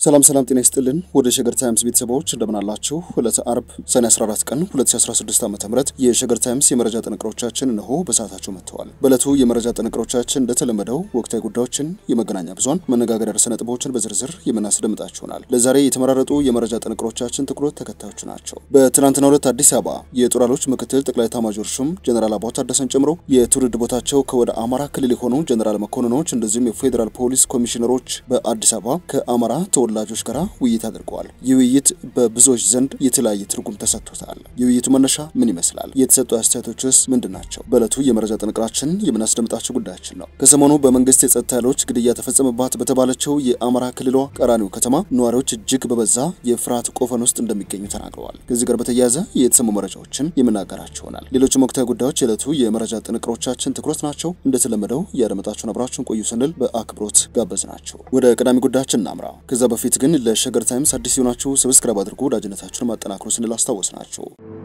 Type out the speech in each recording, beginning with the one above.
ሰላም ሰላም፣ ጤና ይስጥልን ወደ ሸገር ታይምስ ቤተሰቦች እንደምን አላችሁ? ዕለተ አርብ ሰኔ 14 ቀን 2016 ዓ.ም የሸገር ታይምስ የመረጃ ጥንቅሮቻችን እነሆ በሰዓታቸው መጥተዋል። በዕለቱ የመረጃ ጥንቅሮቻችን እንደተለመደው ወቅታዊ ጉዳዮችን፣ የመገናኛ ብዙሃን መነጋገሪያ ርዕሰ ነጥቦችን በዝርዝር የምናስደምጣችሁ ይሆናል። ለዛሬ የተመራረጡ የመረጃ ጥንቅሮቻችን ትኩረት ተከታዮች ናቸው። በትናንትናው ዕለት አዲስ አበባ የጦር ኃይሎች ምክትል ጠቅላይ ኤታማዦር ሹም ጀኔራል አበባው ታደሰን ጨምሮ የትውልድ ቦታቸው ከወደ አማራ ክልል የሆኑ ጀኔራል መኮንኖች እንደዚሁም የፌዴራል ፖሊስ ኮሚሽነሮች በአዲስ አበባ ከአማራ ተወላጆች ጋር ውይይት አድርገዋል። ይህ ውይይት በብዙዎች ዘንድ የተለያየ ትርጉም ተሰጥቶታል። የውይይቱ መነሻ ምን ይመስላል? የተሰጡ አስተያየቶችስ ምንድን ናቸው? በዕለቱ የመረጃ ጥንቅራችን የምናስደምጣቸው ጉዳያችን ነው። ከሰሞኑ በመንግስት የጸጥታ ኃይሎች ግድያ ተፈጸመባት በተባለችው የአማራ ክልሏ ቀራኒዮ ከተማ ነዋሪዎች እጅግ በበዛ የፍርሃት ቆፈን ውስጥ እንደሚገኙ ተናግረዋል። ከዚህ ጋር በተያያዘ የተሰሙ መረጃዎችን የምናገራቸው ይሆናል። ሌሎችም ወቅታዊ ጉዳዮች የዕለቱ የመረጃ ጥንቅሮቻችን ትኩረት ናቸው። እንደተለመደው ያደመጣችሁን አብራችሁን ቆዩ ስንል በአክብሮት ጋበዝ ናቸው። ወደ ቀዳሚ ጉዳያችን እናምራ። ከዛ በፊት ግን ለሸገር ታይምስ አዲስ የሆናችሁ ሰብስክራይብ አድርጎ ወዳጅነታችሁን ማጠናክሮ ስንል አስታወስ ናቸው።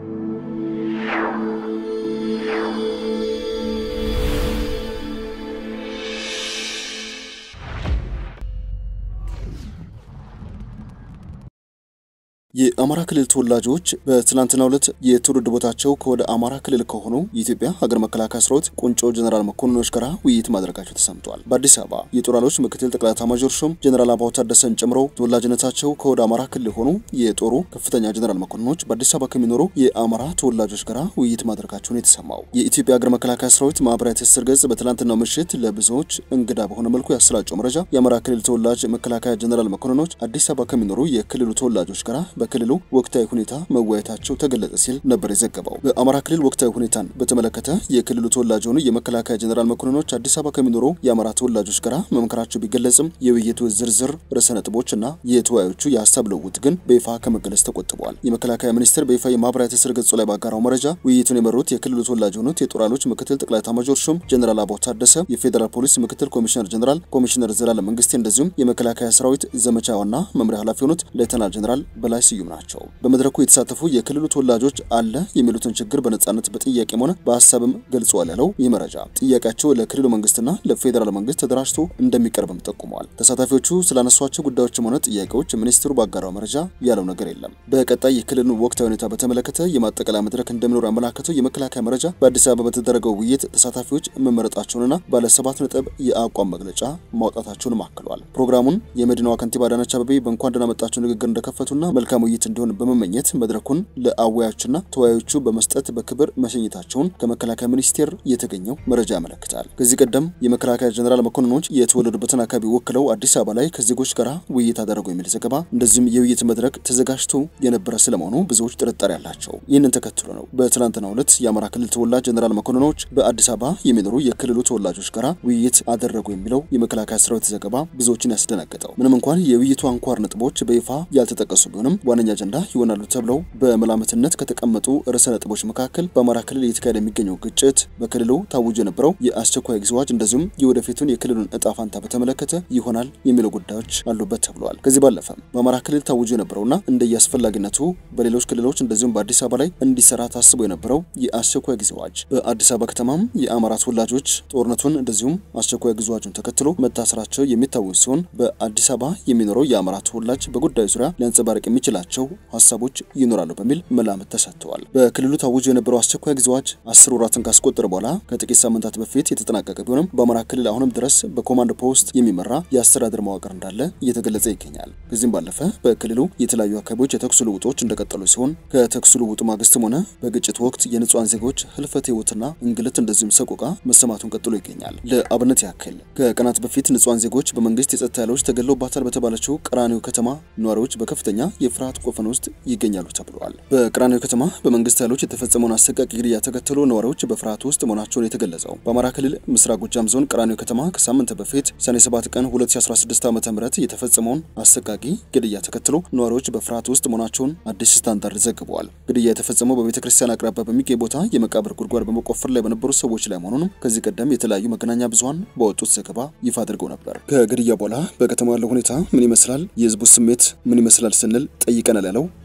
የአማራ ክልል ተወላጆች በትናንትናው ዕለት የትውልድ ቦታቸው ከወደ አማራ ክልል ከሆኑ የኢትዮጵያ ሀገር መከላከያ ሰራዊት ቁንጮ ጀኔራል መኮንኖች ጋር ውይይት ማድረጋቸው ተሰምቷል። በአዲስ አበባ የጦር ኃይሎች ምክትል ጠቅላይ ኤታማዦር ሹም ጀኔራል አበባው ታደሰን ጨምሮ ተወላጅነታቸው ከወደ አማራ ክልል የሆኑ የጦሩ ከፍተኛ ጀኔራል መኮንኖች በአዲስ አበባ ከሚኖሩ የአማራ ተወላጆች ጋር ውይይት ማድረጋቸውን የተሰማው የኢትዮጵያ ሀገር መከላከያ ሰራዊት ማህበራዊ ትስስር ገጽ በትናንትናው ምሽት ለብዙዎች እንግዳ በሆነ መልኩ ያሰራጨው መረጃ የአማራ ክልል ተወላጅ መከላከያ ጀኔራል መኮንኖች አዲስ አበባ ከሚኖሩ የክልሉ ተወላጆች ጋር በክልሉ ወቅታዊ ሁኔታ መወያየታቸው ተገለጸ ሲል ነበር የዘገበው። በአማራ ክልል ወቅታዊ ሁኔታን በተመለከተ የክልሉ ተወላጅ የሆኑ የመከላከያ ጀኔራል መኮንኖች አዲስ አበባ ከሚኖሩ የአማራ ተወላጆች ጋር መምከራቸው ቢገለጽም የውይይቱ ዝርዝር ርዕሰ ነጥቦች እና የተወያዮቹ የሀሳብ ልውውጥ ግን በይፋ ከመገለጽ ተቆጥበዋል። የመከላከያ ሚኒስቴር በይፋ የማህበራዊ ትስስር ገጹ ላይ ባጋራው መረጃ ውይይቱን የመሩት የክልሉ ተወላጅ የሆኑት የጦር ኃይሎች ምክትል ጠቅላይ ኤታማዦር ሹም ጀኔራል አበባው ታደሰ፣ የፌዴራል ፖሊስ ምክትል ኮሚሽነር ጀኔራል ኮሚሽነር ዘላለም መንግስቴ እንደዚሁም የመከላከያ ሰራዊት ዘመቻ ዋና መምሪያ ኃላፊ የሆኑት ሌተናል ጀኔራል በላይ ስዩም ናቸው። በመድረኩ የተሳተፉ የክልሉ ተወላጆች አለ የሚሉትን ችግር በነጻነት በጥያቄም ሆነ በሀሳብም ገልጸዋል ያለው ይህ መረጃ ጥያቄያቸው ለክልሉ መንግስትና ለፌዴራል መንግስት ተደራጅቶ እንደሚቀርብም ጠቁመዋል። ተሳታፊዎቹ ስላነሷቸው ጉዳዮችም ሆነ ጥያቄዎች ሚኒስትሩ ባጋራው መረጃ ያለው ነገር የለም። በቀጣይ የክልሉን ወቅታዊ ሁኔታ በተመለከተ የማጠቃለያ መድረክ እንደሚኖር ያመላከተው የመከላከያ መረጃ በአዲስ አበባ በተደረገው ውይይት ተሳታፊዎች መመረጣቸውንና ባለ ሰባት ነጥብ የአቋም መግለጫ ማውጣታቸውን አክሏል። ፕሮግራሙን የመዲናዋ ከንቲባ አዳነች አቤቤ በእንኳን ደህና መጣችሁ ንግግር እንደከፈቱና መልካም ውይይት እንዲሆን በመመኘት መድረኩን ለአወያዮችና ተወያዮቹ በመስጠት በክብር መሸኘታቸውን ከመከላከያ ሚኒስቴር የተገኘው መረጃ ያመለክታል። ከዚህ ቀደም የመከላከያ ጀኔራል መኮንኖች የተወለዱበትን አካባቢ ወክለው አዲስ አበባ ላይ ከዜጎች ጋር ውይይት አደረጉ የሚል ዘገባ እንደዚሁም የውይይት መድረክ ተዘጋጅቶ የነበረ ስለመሆኑ ብዙዎች ጥርጣሬ አላቸው። ይህንን ተከትሎ ነው በትናንትናው ዕለት የአማራ ክልል ተወላጅ ጀኔራል መኮንኖች በአዲስ አበባ የሚኖሩ የክልሉ ተወላጆች ጋር ውይይት አደረጉ የሚለው የመከላከያ ሰራዊት ዘገባ ብዙዎችን ያስደነገጠው ምንም እንኳን የውይይቱ አንኳር ነጥቦች በይፋ ያልተጠቀሱ ቢሆንም ዋነኛ አጀንዳ ይሆናሉ ተብለው በመላምትነት ከተቀመጡ ርዕሰ ነጥቦች መካከል በአማራ ክልል እየተካሄደ የሚገኘው ግጭት፣ በክልሉ ታውጆ የነበረው የአስቸኳይ ጊዜ አዋጅ እንደዚሁም የወደፊቱን የክልሉን እጣ ፋንታ በተመለከተ ይሆናል የሚለው ጉዳዮች አሉበት ተብለዋል። ከዚህ ባለፈም በአማራ ክልል ታውጆ የነበረውና እንደየአስፈላጊነቱ በሌሎች ክልሎች እንደዚሁም በአዲስ አበባ ላይ እንዲሰራ ታስቦ የነበረው የአስቸኳይ ጊዜ አዋጅ በአዲስ አበባ ከተማም የአማራ ተወላጆች ጦርነቱን እንደዚሁም አስቸኳይ ጊዜ አዋጁን ተከትሎ መታሰራቸው የሚታወስ ሲሆን በአዲስ አበባ የሚኖረው የአማራ ተወላጅ በጉዳዩ ዙሪያ ሊያንጸባርቅ የሚችላቸው ሀሳቦች ይኖራሉ በሚል መላምት ተሰጥተዋል። በክልሉ ታውጆ የነበረው አስቸኳይ ጊዜ አዋጅ አስር ወራትን ካስቆጠረ በኋላ ከጥቂት ሳምንታት በፊት የተጠናቀቀ ቢሆንም በአማራ ክልል አሁንም ድረስ በኮማንድ ፖስት የሚመራ የአስተዳደር መዋቅር እንዳለ እየተገለጸ ይገኛል። ከዚህም ባለፈ በክልሉ የተለያዩ አካባቢዎች የተኩስ ልውጦች እንደቀጠሉ ሲሆን ከተኩስ ልውጡ ማግስትም ሆነ በግጭት ወቅት የንጹሐን ዜጎች ህልፈት ህይወትና እንግልት እንደዚሁም ሰቆቃ መሰማቱን ቀጥሎ ይገኛል። ለአብነት ያክል ከቀናት በፊት ንጹሐን ዜጎች በመንግስት የጸጥታ ኃይሎች ተገለውባታል በተባለችው ቀራኒዮ ከተማ ነዋሪዎች በከፍተኛ የፍርሃት ቆፈን ውስጥ ይገኛሉ ተብለዋል። በቀራኒዮ ከተማ በመንግስት ኃይሎች የተፈጸመውን አሰቃቂ ግድያ ተከትሎ ነዋሪዎች በፍርሃት ውስጥ መሆናቸውን የተገለጸው በአማራ ክልል ምስራቅ ጎጃም ዞን ቀራኒዮ ከተማ ከሳምንት በፊት ሰኔ 7 ቀን 2016 ዓ.ም የተፈጸመውን አሰቃቂ ግድያ ተከትሎ ነዋሪዎች በፍርሃት ውስጥ መሆናቸውን አዲስ ስታንዳርድ ዘግበዋል። ግድያ የተፈጸመው በቤተ ክርስቲያን አቅራቢያ በሚገኝ ቦታ የመቃብር ጉድጓድ በመቆፈር ላይ በነበሩ ሰዎች ላይ መሆኑንም ከዚህ ቀደም የተለያዩ መገናኛ ብዙኃን በወጡት ዘገባ ይፋ አድርገው ነበር። ከግድያ በኋላ በከተማ ያለው ሁኔታ ምን ይመስላል፣ የህዝቡ ስሜት ምን ይመስላል ስንል ጠይቀናል ያለው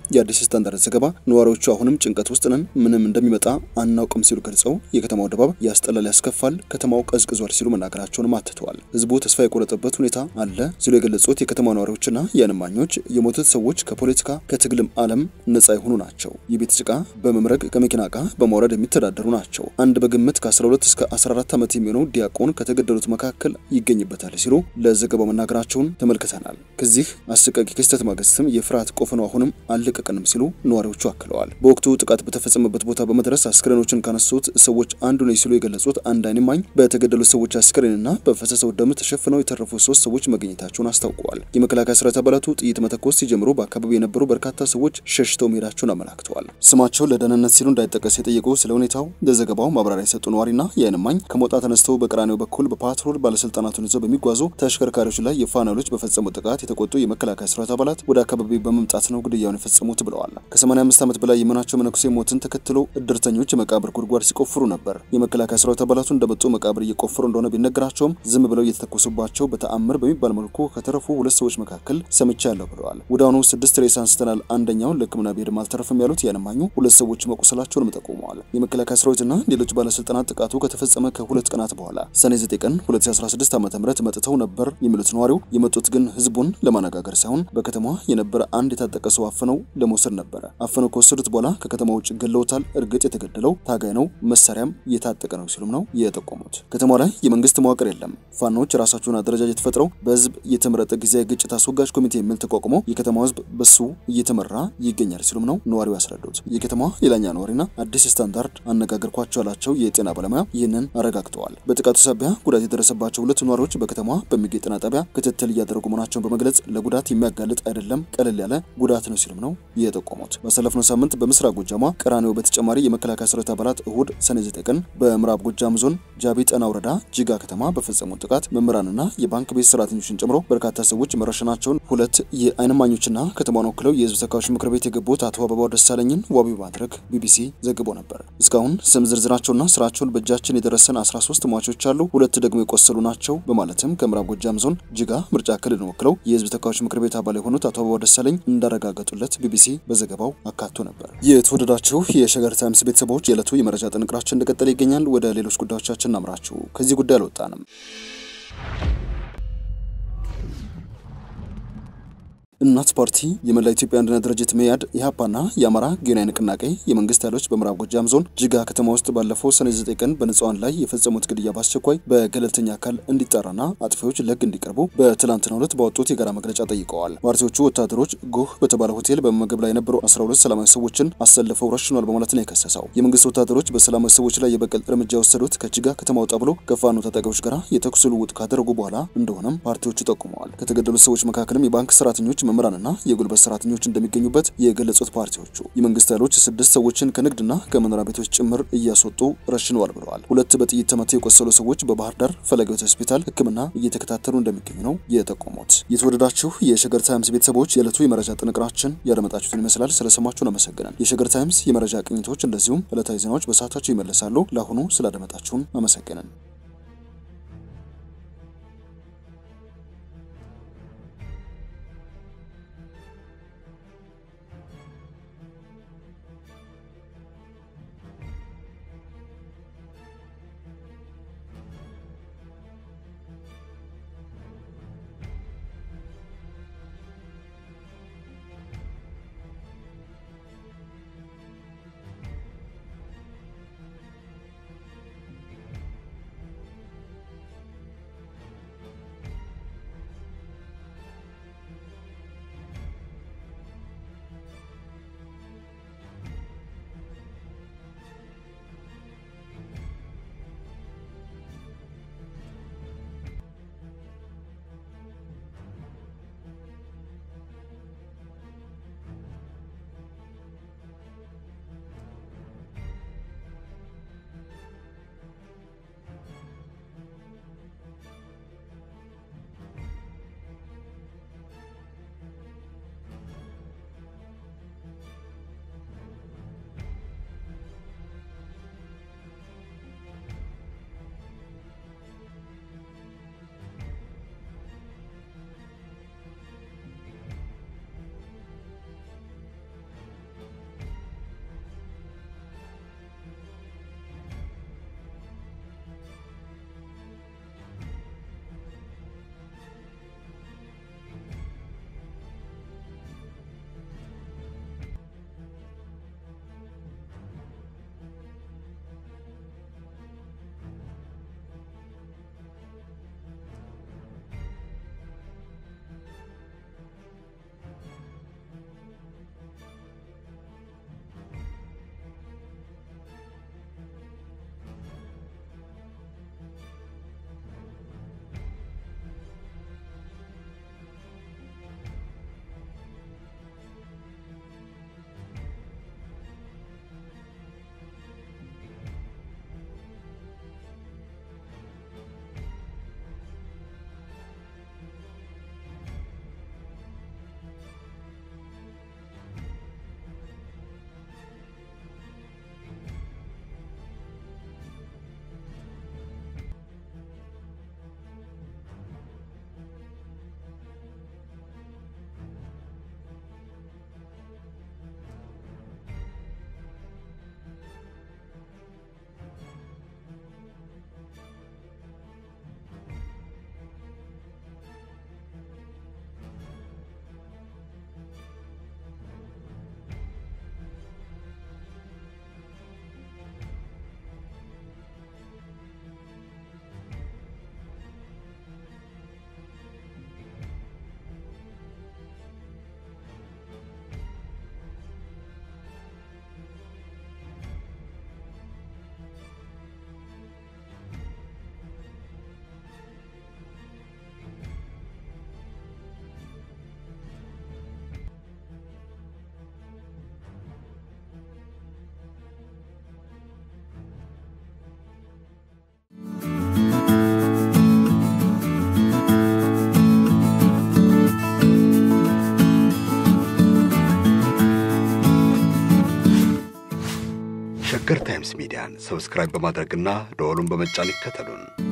የአዲስ ስታንዳርድ ዘገባ ነዋሪዎቹ አሁንም ጭንቀት ውስጥ ነን፣ ምንም እንደሚመጣ አናውቅም ሲሉ ገልጸው የከተማው ድባብ ያስጠላል፣ ያስከፋል፣ ከተማው ቀዝቅዟል ሲሉ መናገራቸውንም አትተዋል። ህዝቡ ተስፋ የቆረጠበት ሁኔታ አለ ሲሉ የገለጹት የከተማ ነዋሪዎችና የዓይን እማኞች የሞቱት ሰዎች ከፖለቲካ ከትግልም ዓለም ነጻ የሆኑ ናቸው። የቤት ጭቃ በመምረግ ከመኪና ዕቃ በማውረድ የሚተዳደሩ ናቸው። አንድ በግምት ከ12 እስከ 14 ዓመት የሚሆነው ዲያቆን ከተገደሉት መካከል ይገኝበታል ሲሉ ለዘገባው መናገራቸውን ተመልክተናል። ከዚህ አሰቃቂ ክስተት ማግስትም የፍርሃት ቆፈኑ አሁንም አልለቀቀንም ሲሉ ነዋሪዎቹ አክለዋል። በወቅቱ ጥቃት በተፈጸመበት ቦታ በመድረስ አስክሬኖችን ካነሱት ሰዎች አንዱ ነው ሲሉ የገለጹት አንድ ዓይን እማኝ በተገደሉት ሰዎች አስክሬንና በፈሰሰው ደም ተሸፍነው የተረፉ ሶስት ሰዎች መገኘታቸውን አስታውቀዋል። የመከላከያ ሰራዊት አባላቱ ጥይት መተኮስ ሲጀምሩ በአካባቢው የነበሩ በርካታ ሰዎች ሸሽተው መሄዳቸውን አመላክተዋል። ስማቸው ለደህንነት ሲሉ እንዳይጠቀስ የጠየቁ ስለ ሁኔታው ለዘገባው ማብራሪያ የሰጡ ነዋሪና የዓይን እማኝ ከሞጣ ተነስተው በቀራኒው በኩል በፓትሮል ባለስልጣናቱን ይዘው በሚጓዙ ተሽከርካሪዎች ላይ የፋኖ ኃይሎች በፈጸሙት ጥቃት የተቆጡ የመከላከያ ሰራዊት አባላት ወደ አካባቢው በመምጣት ነው ግድያውን የፈጸሙት ብለዋል። ከ85 ዓመት በላይ የመሆናቸው መነኩሴ ሞትን ተከትሎ እድርተኞች የመቃብር ጉድጓድ ሲቆፍሩ ነበር። የመከላከያ ሰራዊት አባላቱ እንደመጡ መቃብር እየቆፈሩ እንደሆነ ቢነገራቸውም ዝም ብለው እየተተኮሱባቸው በተአምር በሚባል መልኩ ከተረፉ ሁለት ሰዎች መካከል ሰምቻለሁ ብለዋል። ወዲያውኑ ስድስት ሬሳ አንስተናል፣ አንደኛውን ለሕክምና ቢሄድም አልተረፈም ያሉት የዓይን እማኙ ሁለት ሰዎች መቁሰላቸውንም ጠቁመዋል። የመከላከያ ሰራዊትና ሌሎች ባለስልጣናት ጥቃቱ ከተፈጸመ ከሁለት ቀናት በኋላ ሰኔ 9 ቀን 2016 ዓ ም መጥተው ነበር የሚሉት ነዋሪው የመጡት ግን ህዝቡን ለማነጋገር ሳይሆን በከተማዋ የነበረ አንድ የታጠቀ ሰው አፍነው ለመውሰድ ነበረ። አፍነው ከወሰዱት በኋላ ከከተማ ውጭ ገለውታል። እርግጥ የተገደለው ታጋይ ነው፣ መሳሪያም የታጠቀ ነው ሲሉም ነው የጠቆሙት። ከተማዋ ላይ የመንግስት መዋቅር የለም። ፋኖች ራሳቸውን አደረጃጀት ፈጥረው በህዝብ የተመረጠ ጊዜያዊ ግጭት አስወጋጅ ኮሚቴ የሚል ተቋቁሞ የከተማው ህዝብ በሱ እየተመራ ይገኛል ሲሉም ነው ነዋሪው ያስረዱት። የከተማዋ ሌላኛ ነዋሪና አዲስ ስታንዳርድ አነጋገርኳቸው ያላቸው የጤና ባለሙያ ይህንን አረጋግጠዋል። በጥቃቱ ሳቢያ ጉዳት የደረሰባቸው ሁለት ነዋሪዎች በከተማዋ በሚገኝ ጤና ጣቢያ ክትትል እያደረጉ መሆናቸውን በመግለጽ ለጉዳት የሚያጋልጥ አይደለም፣ ቀለል ያለ ጉዳት ነው ሲሉም ነው የጠቆሙት። ባሳለፍነው ሳምንት በምስራቅ ጎጃሟ ቀራኒዮ በተጨማሪ የመከላከያ ሰራዊት አባላት እሁድ ሰኔ 9 ቀን በምዕራብ ጎጃም ዞን ጃቢ ጠና ወረዳ ጅጋ ከተማ በፈጸሙት ጥቃት መምህራንና የባንክ ቤት ሰራተኞችን ጨምሮ በርካታ ሰዎች መረሸናቸውን ሁለት የዓይን እማኞችና ከተማውን ወክለው የህዝብ ተወካዮች ምክር ቤት የገቡት አቶ አበባው ደሳለኝን ዋቢ በማድረግ ቢቢሲ ዘግቦ ነበር። እስካሁን ስም ዝርዝራቸውና ስራቸውን በእጃችን የደረሰን 13 ሟቾች አሉ፣ ሁለት ደግሞ የቆሰሉ ናቸው በማለትም ከምዕራብ ጎጃም ዞን ጅጋ ምርጫ ክልልን ወክለው የህዝብ ተወካዮች ምክር ቤት አባል የሆኑት አቶ አበባው ደሳለኝ እንዳረጋገጡለት ቢቢሲ በዘገባው አካቶ ነበር። የተወደዳችሁ የሸገር ታይምስ ቤተሰቦች የዕለቱ የመረጃ ጥንቅራችን እንደቀጠለ ይገኛል። ወደ ሌሎች ጉዳዮቻችን እናምራችሁ። ከዚህ ጉዳይ አልወጣንም። እናት ፓርቲ፣ የመላ ኢትዮጵያ አንድነት ድርጅት መያድ፣ ኢህአፓና የአማራ ጊዮናዊ ንቅናቄ የመንግስት ኃይሎች በምዕራብ ጎጃም ዞን ጅጋ ከተማ ውስጥ ባለፈው ሰኔ 9 ቀን በንጹሃን ላይ የፈጸሙት ግድያ በአስቸኳይ በገለልተኛ አካል እንዲጣራና አጥፊዎች ለህግ እንዲቀርቡ በትላንትናው ዕለት ባወጡት የጋራ መግለጫ ጠይቀዋል። ፓርቲዎቹ ወታደሮች ጎህ በተባለ ሆቴል በመመገብ ላይ የነበሩ 12 ሰላማዊ ሰዎችን አሰልፈው ረሽኗል በማለት ነው የከሰሰው። የመንግስት ወታደሮች በሰላማዊ ሰዎች ላይ የበቀል እርምጃ የወሰዱት ከጅጋ ከተማ ወጣ ብሎ ከፋኖ ታጣቂዎች ጋር የተኩስ ልውውጥ ካደረጉ በኋላ እንደሆነም ፓርቲዎቹ ጠቁመዋል። ከተገደሉት ሰዎች መካከልም የባንክ ሰራተኞች መምህራንና የጉልበት ሰራተኞች እንደሚገኙበት የገለጹት ፓርቲዎቹ የመንግስት ኃይሎች ስድስት ሰዎችን ከንግድና ከመኖሪያ ቤቶች ጭምር እያስወጡ ረሽነዋል ብለዋል። ሁለት በጥይት ተመተው የቆሰሉ ሰዎች በባህር ዳር ፈለገት ሆስፒታል ሕክምና እየተከታተሉ እንደሚገኙ ነው የጠቆሙት። የተወደዳችሁ የሸገር ታይምስ ቤተሰቦች የዕለቱ የመረጃ ጥንቅራችን ያደመጣችሁትን ይመስላል። ስለሰማችሁን አመሰግናል። የሸገር ታይምስ የመረጃ ቅኝቶች እንደዚሁም ዕለታዊ ዜናዎች በሰዓታቸው ይመለሳሉ። ለአሁኑ ስላደመጣችሁን አመሰግናል። ሸገር ታይምስ ሚዲያን ሰብስክራይብ በማድረግና ደወሉን በመጫን ይከተሉን።